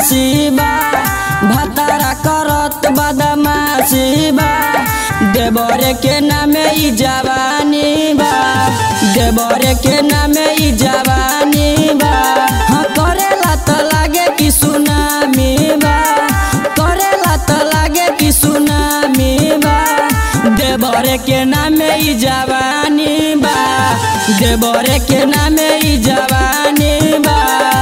बदमाशी बा भतारा करत बदमाशी बा देवरे के नामे ई जवानी बा देवरे के नामे ई जवानी बा हाँ करेला त लागे कि सुनामी बा करेला त लागे कि सुनामी बा देवरे के नामे ई जवानी बा देवरे के नामे ई जवानी बा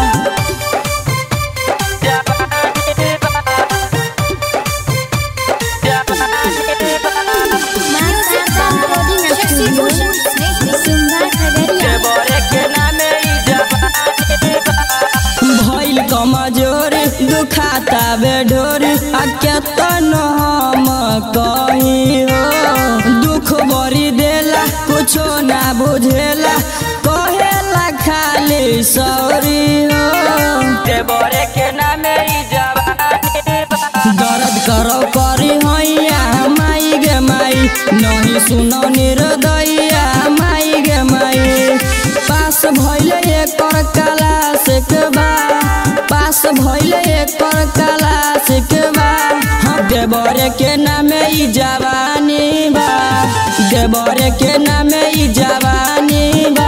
भइल कमजोर दुखाता बेढोर आ केतन हम कही हो दुख बरी देला कुछो ना बुझेला कहेला खाली सौरी हो देवरे के नामे ई जवानी दर्द करो करी हैया माई गे माई नहीं सुनो निर्दया माई गे माई पास भइले एकर कला सिकबा पास भइले एकर कला सिकबा हाँ देवरे के नामे ई जवानी बा देवरे के नामे ई जवानी बा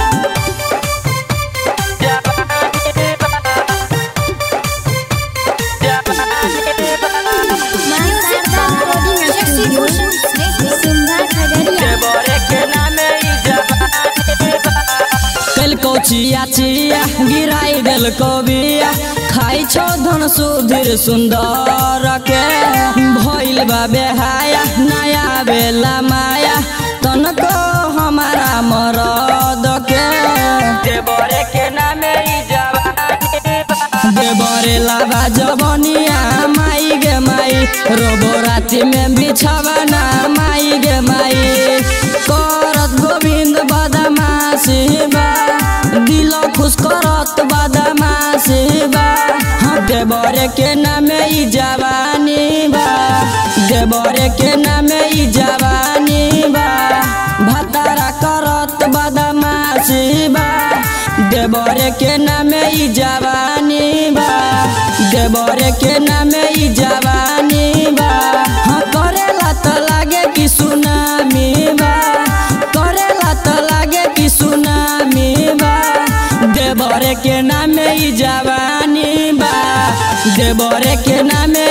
कलको चिया चिया गिराई देल बिया खाइ छो धन सुधीर सुंदर के भइल बा बेहाया नया बेला माया तनको हमारा मरद के देवरे के नामे ई जवानी देवरे लाबा जवनिया माई गे माई रोबो राति में बिछवना माई गे माई करत गोविंद बदमाशी बा दिल खुश करत बदमाशी बा हाँ देवरे के नामे ई जवानी बा देवरे के नामे ई जवानी बा भतारा करत बदमाशी बा देवरे के नामे ई जवानी बा देवरे के नामे ई जवानी बा हाँ करेला त लागे कि सुनामी बा करेला त लागे कि सुनामी बा देवरे के नामे ई जवानी बा देवरे के नामे